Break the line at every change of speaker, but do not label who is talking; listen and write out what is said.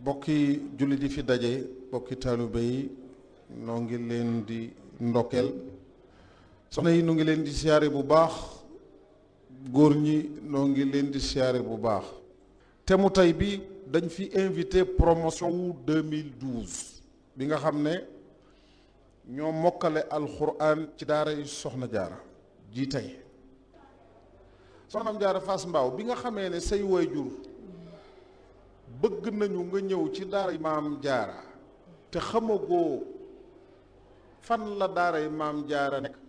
bokki jullit yi fi daje bokki taalibe yi noo ngi leen di ndokkeel soxna yi nu ngi leen di siyaare bu baax góor ñi noo ngi leen di siyaare bu baax te mu tey bi dañ fi invité promotion wu 2012 bi nga xam ne ñoo mokkale alxuraan ci daara yi soxna jaara ji tey soxnaam jaara Fass Mbaaw bi nga xamee ne say waajur bëgg nañu nga ñëw ci daara yi maam jaara te xamagoo fan la daara yi maam jaara nekk